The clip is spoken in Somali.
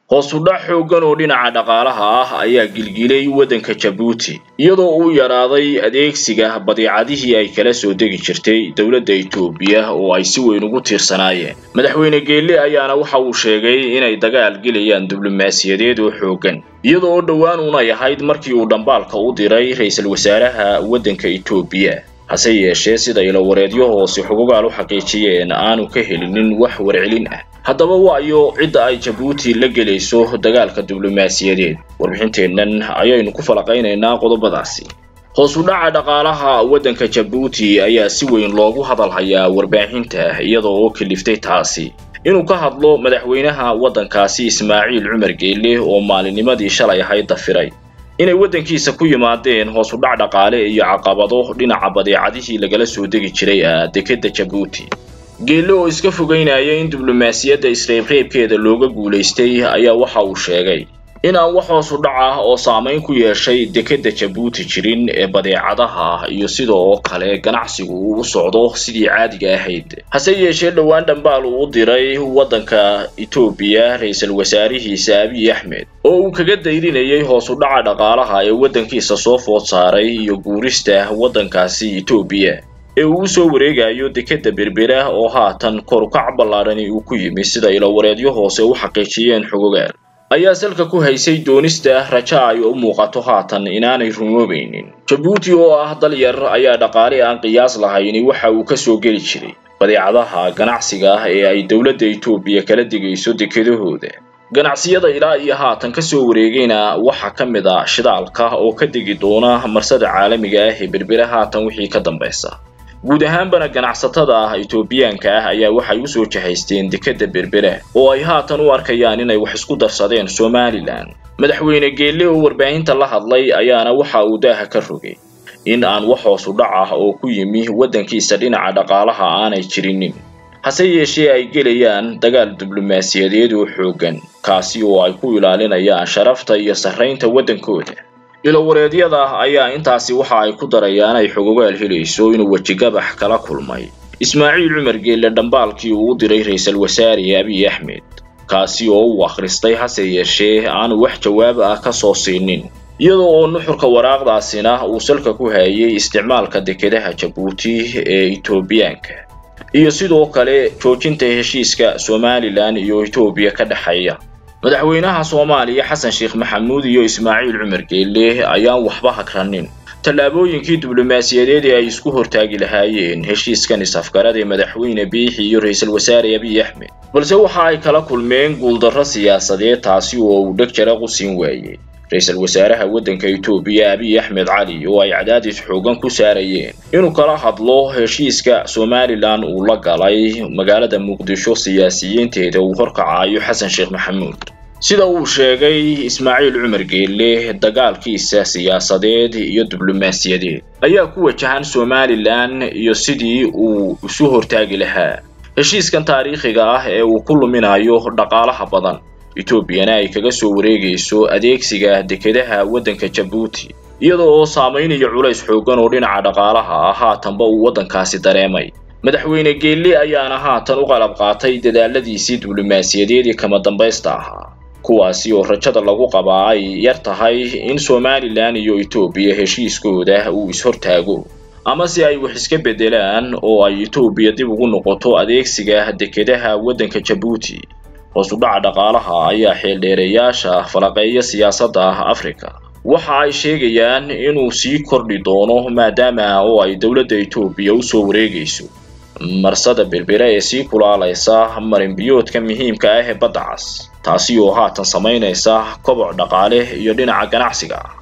hoos u dhac xooggan oo dhinaca dhaqaalaha ah ayaa gilgilay waddanka jabuuti iyadoo uu yaraaday adeegsiga badeecadihii ay kala soo degi jirtay dowladda etoobiya oo ay si weyn ugu tiirsanaayeen madaxweyne geelle ayaana waxa uu sheegay inay dagaal gelayaan diblomaasiyadeed oo xooggan iyadoo oo dhowaan unay ahayd markii uu dhambaalka u diray ra-iisul wasaaraha waddanka etoobiya hase yeeshee sida ilawareedyo hoose xugugaal u xaqiijiyeen aanu ka helinin wax warcelin ah haddaba waayo cidda ay jabuuti la gelayso dagaalka diblomaasiyadeed warbixinteennan ayaynu ku falaqaynaynaa qodobadaasi hoos u dhaca dhaqaalaha waddanka jabuuti ayaa si weyn loogu hadal hayaa warbaahinta iyadoo oo kaliftay taasi inuu ka hadlo madaxweynaha waddankaasi ismaaciil cumar geelle oo maalinnimadii shalay ahayd dafiray inay waddankiisa ku yimaadeen hoos u dhac dhaqaale iyo caqabado dhinaca badeecadihii lagala soo degi jiray ah dekedda jabuuti geelle oo iska fogeynaya in diblomaasiyadda isreebreebkeeda looga guulaystay ayaa waxa uu sheegay in aan wax hoos u dhac ah oo saamayn ku yeeshay dekedda jabuuti jirin ee badeecadaha iyo sidoo kale ganacsigu uu u socdo sidii caadiga ahayd hase yeeshee dhowaan dhambaal uu u diray waddanka etoobiya ra-iisul wasaarihiisa abiy axmed oo uu kaga dayrinayay hoos u dhaca dhaqaalaha ee waddankiisa soo food saaray iyo guurista waddankaasi etoobiya ee uu usoo wareegayo dekedda berbera oo haatan korukac ballaadhani uu ku yimi sida ilawareedyo hoose u xaqiijiyeen xogogaal ayaa salka ku haysay doonista raja ay u muuqato haatan inaanay rumoobaynin jabuuti oo ah dal yar ayaa dhaqaale aan qiyaas lahayni waxa uu ka soo geli jiray badeecadaha ganacsiga ah ee ay dowladda etoobiya kala digayso dekedahooda ganacsiyada ilaa iyo haatan ka soo wareegayna waxaa ka mid a shidaalka oo ka degi doona marsada caalamiga ah ee berbera haatan wixii ka dambaysa guud ahaanbana ganacsatada etoobiyaanka ah ayaa waxay usoo jahaysteen dekedda berbera oo ay haatan u arkayaan inay wax isku darsadeen somalilan madaxweyne geelle oo warbaahinta la hadlay ayaana waxa uu daaha ka rogay in aan wax hoos u dhac ah oo ku yimi waddankiisa dhinaca dhaqaalaha aanay jirinin hase yeeshee ay gelayaan dagaal diblomaasiyadeed oo xooggan kaasi oo ay ku ilaalinayaan sharafta iyo sarraynta waddankooda ilowareedyada ayaa intaasi waxa ay ku darayaan ay xogogaal helayso inuu wejigabax kala kulmay ismaaciil cumar geelle dhambaalkii uu u diray ra-iisul wasaare abiy axmed kaasi oo uu akhristay hase yeeshee aanu wax jawaab ah ka soo siinin iyadoo oo nuxurka waraaqdaasina uu salka ku hayay isticmaalka dekedaha jabuuti ee etoobiyaanka iyo sidoo kale joojinta heshiiska somalilan iyo etoobiya ka dhexeeya madaxweynaha soomaaliya xasan sheekh maxamuud iyo ismaaciil cumar geelle ayaan waxba hagranin tallaabooyinkii diblomaasiyadeed ee ay isku hortaagi lahaayeen heshiiskan is-afgarada ee madaxweyne biixi iyo ra-iisul wasaare abiy axmed balse waxa ay kala kulmeen guuldarro siyaasadeed taasi oo uu dheg jara qusin waayey ra-iisul wasaaraha waddanka etoobiya abiy axmed cali oo ay cadaadis xoogan ku saarayeen inuu kala hadlo heshiiska somalilan uu la galay magaalada muqdisho siyaasiyiinteeda uu horkacayo xasan sheekh maxamuud sida uu sheegay ismaaciil cumar geelle dagaalkiisa siyaasadeed iyo diblomaasiyadeed ayaa ku wajahan somalilan iyo sidii uu isu hortaagi lahaa heshiiskan taariikhiga ah ee uu ku luminayo dhaqaalaha badan etoobiyana ay kaga soo wareegayso adeegsiga dekedaha waddanka jabuuti iyadoo oo saamaynaya culays xooggan oo dhinaca dhaqaalaha ah haatanba uu waddankaasi dareemay madaxweyne geelle ayaana haatan u qalab qaatay dadaaladiisii diblomaasiyadeed ee kama dambaysta ahaa kuwaasi oo rajada lagu qabaa ay yar tahay in somalilan iyo etoobiya heshiiskooda uu is-hortaago ama si ay wax iska beddelaan oo ay etoobiya dib ugu noqoto adeegsiga dekedaha waddanka jabuuti hoos u dhaca dhaqaalaha ayaa xeeldheereyaasha falaqeeya siyaasadda afrika waxa ay sheegayaan inuu sii kordhi doono maadaama oo ay dowladda etoobiya usoo wareegayso marsada berbera ee sii kulaalaysa marinbiyoodka muhiimka ah ee badda cas taasi oo haatan samaynaysa koboc dhaqaale iyo dhinaca ganacsiga